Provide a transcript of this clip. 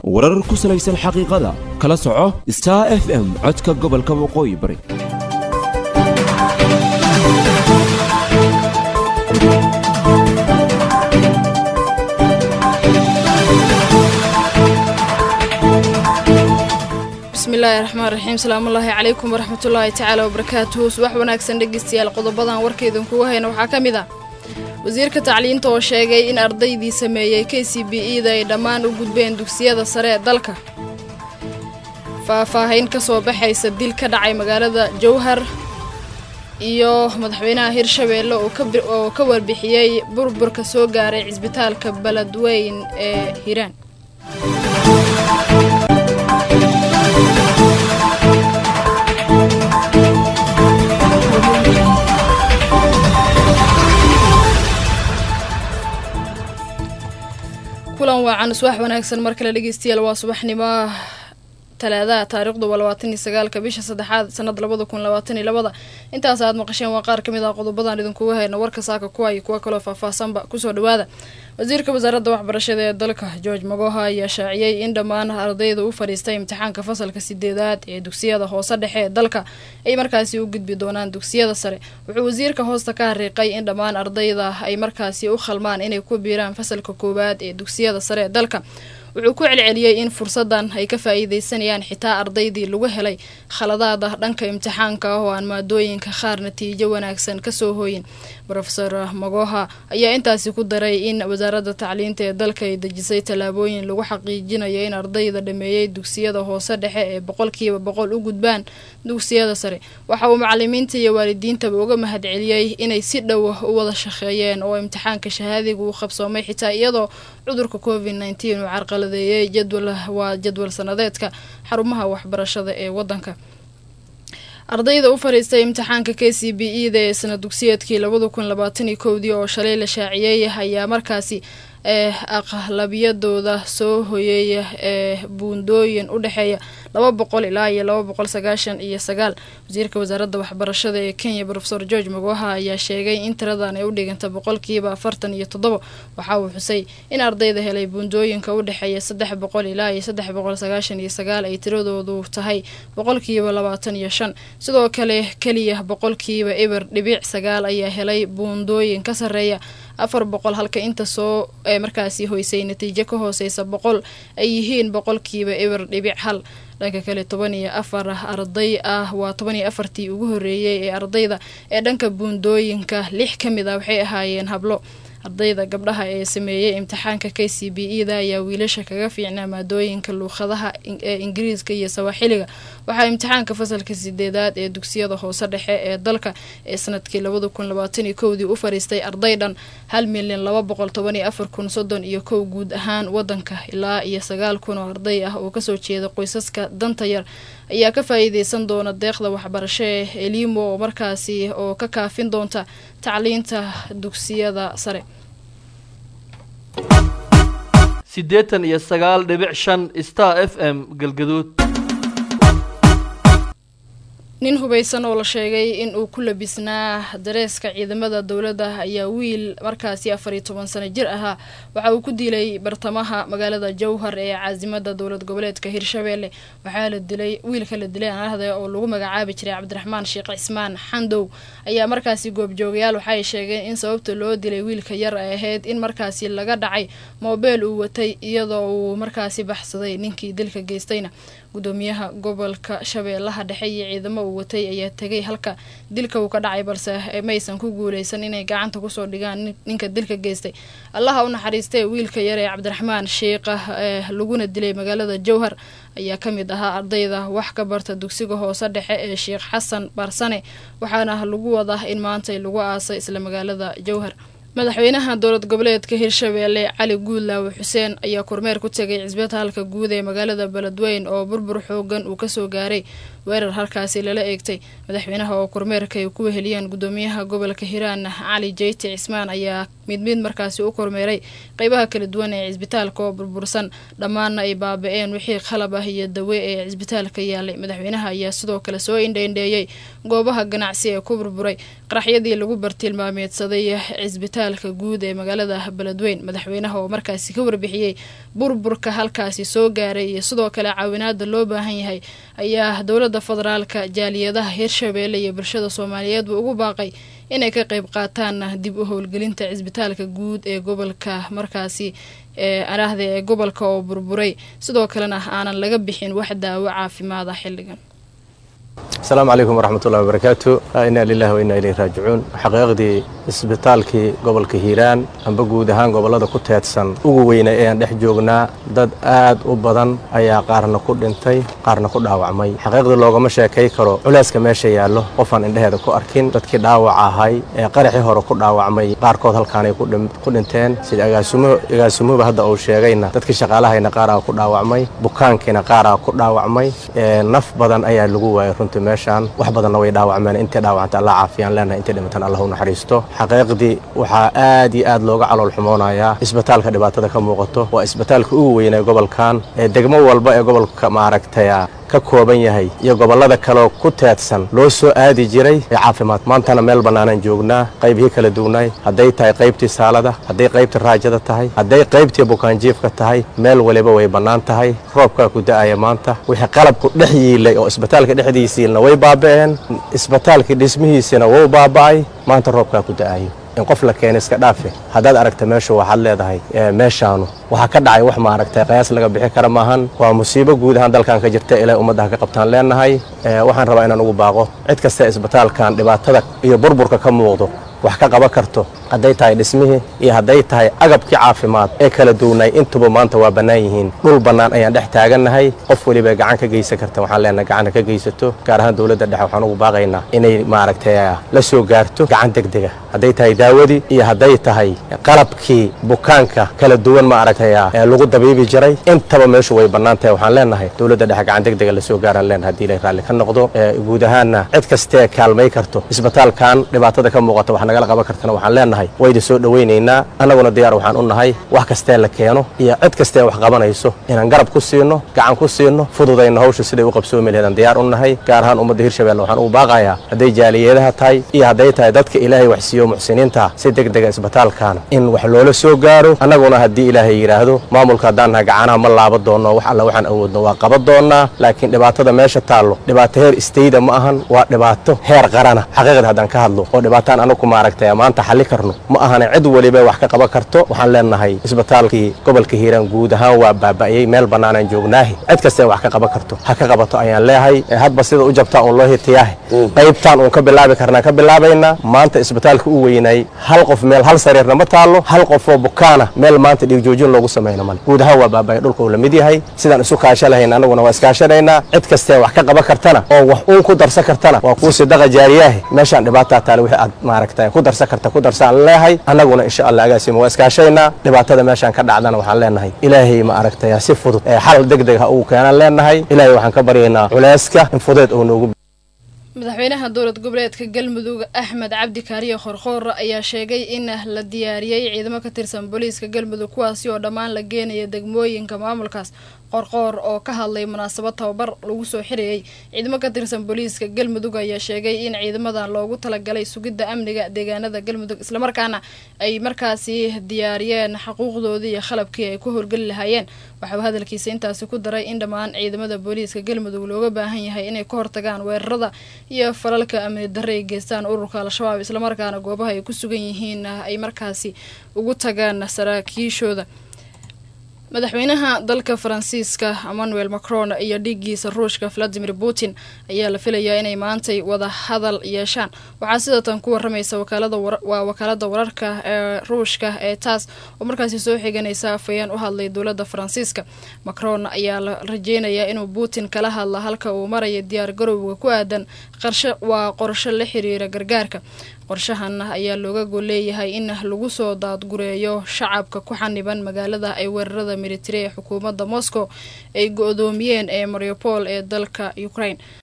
warar ku salaysan xaqiiqada kala soco star f m codka gobolka waqooyi bari bismillaahi raxmaan raxiim salaamullaahi calaykum waraxmatullaahi tacaala wabarakaatuhu subax wanaagsan dhegeystayaal qodobadan warkaydinkugu hayna waxaa ka mid ah wasiirka tacliinta oo sheegay in ardaydii sameeyey k c b e da ay dhammaan u gudbeen dugsiyada sare ee dalka faahfaahayn ka soo baxaysa dil ka dhacay magaalada jowhar iyo madaxweynaha hirshabeelle oo ka warbixiyey burburka soo gaaray cisbitaalka beledweyn ee hiiraan kulan waacan subax wanaagsan mar kale dhegeystayaal waa subaxnimo talaadaha taariikhdu waa labaatan iyo sagaalka bisha saddexaad sanada labada kun labaatan iyo labada intaas aad maqasheen waa qaar kamid ah qodobadan idinkugu hayna warka saaka kuwa iyo kuwa kaloo faahfaahsanba kusoo dhawaada wasiirka wasaaradda waxbarashada ee dalka george magoha ayaa shaaciyey in dhammaan ardayda u fadhiistay imtixaanka fasalka sideedaad ee dugsiyada hoose dhexe ee dalka ay markaasi u gudbi doonaan dugsiyada sare wuxuu wasiirka hoosta ka hariiqay in dhammaan ardayda ay markaasi u khalmaan inay ku biiraan fasalka koowaad ee dugsiyada sare ee dalka wuxuu ku celceliyey in fursadan ay ka faa-iideysanayaan xitaa ardaydii lagu helay khaladaada dhanka imtixaanka ah oo aan maadooyinka qaar natiijo wanaagsan kasoo hooyin rofeor magoha ayaa intaasi ku daray in wasaaradda tacliinta ee dalka ay dejisay tallaabooyin lagu xaqiijinayo in ardayda dhameeyey dugsiyada hoose dhexe ee boqolkiiba boqol u gudbaan dugsiyada sare waxa uu macalimiinta iyo waalidiintaba uga mahadceliyey inay si dhow u wada shaqeeyeen oo imtixaanka shahaadiga uu qabsoomay xitaa iyadoo cudurka covid nteen uu carqaladeeyey jadwal waa jadwal sanadeedka xarumaha waxbarashada ee wadanka ardayda u fadhiistay imtixaanka k c b e da ee sana dugsiyeedkii labada kun labaatan iyo kowdii oo shalay la shaaciyey ayaa markaasi ee aqlabiyadooda soo hoyeeya ee buundooyin u dhexeeya laba boqol ilaa iyo laba boqol sagaashan iyo sagaal wasiirka wasaaradda waxbarashada ee kenya rofeor george magoha ayaa sheegay in tiradan ay u dhiganta boqolkiiba afartan iyo toddoba waxa uu xusay in ardayda helay buundooyinka u dhexeeya saddex boqol ilaa iyo saddex boqol sagaashan iyo sagaal ay tiradoodu tahay boqolkiiba labaatan iyo shan sidoo kale keliya boqolkiiba eber dhibic sagaal ayaa helay buundooyin ka sarreeya afar boqol halka inta soo ee markaasi hoysay natiijo ka hooseysa boqol ay yihiin boqolkiiba eber dhibic hal dhanka kale toban iyo afar arday ah waa toban iyo afartii ugu horeeyey ee ardayda ee dhanka buundooyinka lix ka mid ah waxay ahaayeen hablo ardayda gabdhaha ee sameeyey imtixaanka k c b e da ayaa wiilasha kaga fiicnaa maadooyinka luuqadaha ee ingiriiska iyo sawaaxiliga waxaa imtixaanka fasalka sideedaad ee dugsiyada hoose dhexe ee dalka ee sanadkii labada kun labaatan iyo kowdii u fadhiistay arday dhan hal milyan laba boqol toban iyo afar kun soddon iyo kow guud ahaan wadanka ilaa iyo sagaal kun oo arday ah oo kasoo jeeda qoysaska danta yar ayaa ka faa-iideysan doona deeqda waxbarasho ee elimo oo markaasi oo ka kaafin doonta tacliinta dugsiyada sare siddeetan iyo sagaal dhibic shan star f m galgaduud nin hubaysan oo la sheegay in uu ku labisnaa dareeska ciidamada dowladda ayaa wiil markaasi afar iyo toban sano jir ahaa waxa uu ku dilay bartamaha magaalada jowhar ee caasimada dowlad goboleedka hirshabeelle waxaa la dilay wiilka la dilay anahda oo lagu magacaabi jiray cabdiraxmaan sheekh cismaan xandow ayaa markaasi goobjoogayaal waxaay sheegeen in sababta loo dilay wiilka yar ay ahayd in markaasi laga dhacay moobeel uu watay iyadoo uu markaasi baxsaday ninkii dilka geystayna gudoomiyaha gobolka shabeellaha dhexe iyo ciidamo uu watay ayaa tegay halka dilka uu ka dhacay balse maysan ku guuleysan inay gacanta kusoo dhigaan ninka dilka geystay allaha u naxariistee wiilka yar ee cabdiraxmaan sheikha ee laguna dilay magaalada jowhar ayaa ka mid ahaa ardayda wax ka barta dugsiga hoose dhexe ee sheekh xasan barsane waxaana lagu wadaa in maantay lagu aasay isla magaalada jowhar madaxweynaha dowlad goboleedka hirshabeelle cali guudlaawe xuseen ayaa kormeer ku tegay cisbitaalka guud ee magaalada beledweyn oo burbur xoogan uu kasoo gaaray weerar halkaasi lala eegtay madaxweynaha oo kormeerka ay ku weheliyeen gudoomiyaha gobolka hiiraan cali jeyti cismaan ayaa mid mid markaasi u kormeeray qeybaha kala duwan ee cisbitaalka oo burbursan dhammaanna ay baaba-een wixii qalab ah iyo dawe ee cisbitaalka yaalay madaxweynaha ayaa sidoo kale soo indheindheeyey goobaha ganacsi ee ku burburay qaraxyadii lagu bartilmaameedsaday cisbitaal cisbitaalka guud ee magaalada beledweyn madaxweynaha oo markaasi ka warbixiyey burburka halkaasi soo gaaray iyo sidoo kale caawinaada loo baahan yahay ayaa dowladda federaalka jaaliyadaha hirshabeelle iyo bulshada soomaaliyeedba ugu baaqay inay ka qeyb qaataan dib u howlgelinta cisbitaalka guud ee gobolka markaasi ee araahda ee gobolka oo burburay sidoo kalena aanan laga bixin wax daawo caafimaada xilligan asalaamu calaykum waraxmat ullahi wabarakaatu inaa lilahi wa inaa ilayhi raajicuun xaqiiqdii isbitaalkii gobolka hiiraan amba guud ahaan gobollada ku teedsan ugu weyna eeaan dhex joognaa dad aad u badan ayaa qaarna ku dhintay qaarna ku dhaawacmay xaqiiqdii loogama sheekay karo culeyska meesha yaallo qofaan indheheeda ku arkin dadkii dhaawaca ahay ee qaraxii hore ku dhaawacmay qaarkood halkaanay ku dhinteen sida agaasimuhuba hadda uu sheegayna dadkii shaqaalahayna qaaraa ku dhaawacmay bukaankiina qaaraa ku dhaawacmay naf badan ayaa lagu waayay runtii meeshaan wax badanna way dhaawacmeen intay dhaawacanta allah caafiyaan leenahay intay dhimatan allah u naxariisto xaqiiqdii waxaa aad iyo aad looga calool xumoonayaa isbitaalka dhibaatada ka muuqato waa isbitaalka ugu weynay gobolkan ee degmo walba ee gobolka maaragtaya ka kooban yahay iyo gobollada kaleo ku teedsan loo soo aadi jiray ee caafimaad maantana meel bannaanaan joognaa qaybihii kala duwnaay hadday tahay qaybtii saalada hadday qaybtii raajada tahay hadday qaybtii bukaanjiifka tahay meel waliba way bannaan tahay roobkaa ku da'aya maanta wixii qalabku dhex yiilay oo isbitaalka dhexdiisiilna way baaba'een isbitaalkii dhismihiisina wuu baaba'ay maanta roobkaa ku da'ayo in qof la keena iska dhaafe haddaad aragta meeshu waxaad leedahay meeshaanu waxaa ka dhacay wax maaragtay qayaas laga bixi kara maahan waa musiibo guud ahaan dalkan ka jirta ilaa ummaddaha ka qabtaan leenahay waxaan rabaa inaan ugu baaqo cid kasta isbitaalkan dhibaatada iyo burburka ka muuqdo wax ka qaban karto hadday tahay dhismihii iyo hadday tahay agabkii caafimaad ee kala duwnay intuba maanta waa bannaan yihiin dhul bannaan ayaan dhex taagannahay qof weliba gacan ka geysan karta waxaan leenahay gacanta ka geysato gaar ahaan dowladda dhexe waxaan ugu baaqaynaa inay maaragtay la soo gaarto gacan degdega hadday tahay daawadii iyo hadday tahay qalabkii bukaanka kala duwan maaragtay ee lagu dabiibi jiray intaba meeshu way bannaan tahay waxaan leenahay dowladda dhexe gacan degdega la soo gaaraan leenahay haddii ilay raalli ka noqdo guud ahaanna cid kastee kaalmay karto isbitaalkan dhibaatada ka muuqata wax nagala qaban kartana waxaan leenahay wayda soo dhowaynaynaa annaguna diyaar waxaan u nahay wax kastee la keeno iyo cid kastee wax qabanayso inaan garab ku siino gacan ku siino fududayno hawsha siday u qabsoomi laheedaan diyaar u nahay gaar ahaan ummadda hirshabelle waxaan ugu baaqayaa hadday jaaliyadaha tahay iyo hadday tahay dadka ilaahay wax siiyo muxsiniinta si degdega isbitaalkan in wax loola soo gaaro annaguna haddii ilaahay yidhaahdo maamulka haddaan nahay gacanaha ma laaba doonno wax alla waxaan awoodno waa qaban doonnaa laakiin dhibaatada meesha taallo dhibaato heer istayda ma ahan waa dhibaato heer qarana xaqiiqda haddaan ka hadlo oo dhibaataan anagu maaragtay maanta xalli karno ma ahana cid weliba wax ka qaban karto waxaan leenahay isbitaalkii gobolka hiiraan guud ahaan waa baaba'yey meel bannaanaan joognaahi cid kastee wax ka qaban karto ha ka qabato ayaan leehay hadba sida u jabtaa uun loo hitiyaahe qaybtaan uun ka bilaabi karnaa ka bilaabaynaa maanta isbitaalka u weynay hal qof meel hal sariirna ma taallo hal qofoo bukaana meel maanta dhiigjoojin loogu samayno male guud ahaan waa baaba'ay dhulka uu la mid yahay sidaan isu kaasha lahayn annaguna waa iskaashanaynaa cid kastee wax ka qaban kartana oo wax uun ku darsan kartana waa kuu sidaqa jaariyaahe meeshaan dhibaataa taale wixii aad maaragtay ku darsan karta ku darsaan leehay annaguna insha allah agaasima waa iskaashaynaa dhibaatada meeshaan ka dhacdana waxaan leenahay ilaahay ma aragtay si fudud ee xal degdeg ha ugu keenaan leenahay ilaahay waxaan ka baryaynaa culeyska in fudeed uu noogu madaxweynaha dowlad goboleedka galmudug axmed cabdi kaariye khorkhoor ayaa sheegay in la diyaariyey ciidamo ka tirsan booliiska galmudug kuwaasi oo dhammaan la geenaya degmooyinka maamulkaas qorqoor oo ka hadlay munaasabad tababar lagu soo xirayay ciidamo ka tirsan booliiska galmudug ayaa sheegay in ciidamadan loogu talagalay sugidda amniga deegaanada galmudug islamarkaana ay markaasi diyaariyeen xuquuqdoodii iyo qalabkii ay ku howlgeli lahaayeen waxauu hadalkiisa intaasi ku daray in dhammaan ciidamada booliiska galmudug looga baahan yahay inay ka hortagaan weerarada iyo falalka amni darre ay geystaan ururka al-shabaab islamarkaana goobaha ay ku sugan yihiin ay markaasi ugu tagaan saraakiishooda madaxweynaha dalka faransiiska emmanuel macron iyo dhiiggiisa ruushka valadimir putin ayaa la filayaa inay maantay wada hadal yeeshaan waxaa sidatan ku waramaysa waa wakaalada wararka ee ruushka ee taas oo markaasi soo xiganaysa afayeen u hadlay dowladda faransiiska macron ayaa la rajeynayaa inuu putin kala hadla halka uu maraya diyaar garowga ku aadan qarshe waa qorsho la xiriira gargaarka qorshahan ayaa looga gol leeyahay in lagu soo daadgureeyo shacabka ku xaniban magaalada ay weerarada militari ee xukuumadda moscow ay go-doomiyeen ee mariupol ee dalka ukraine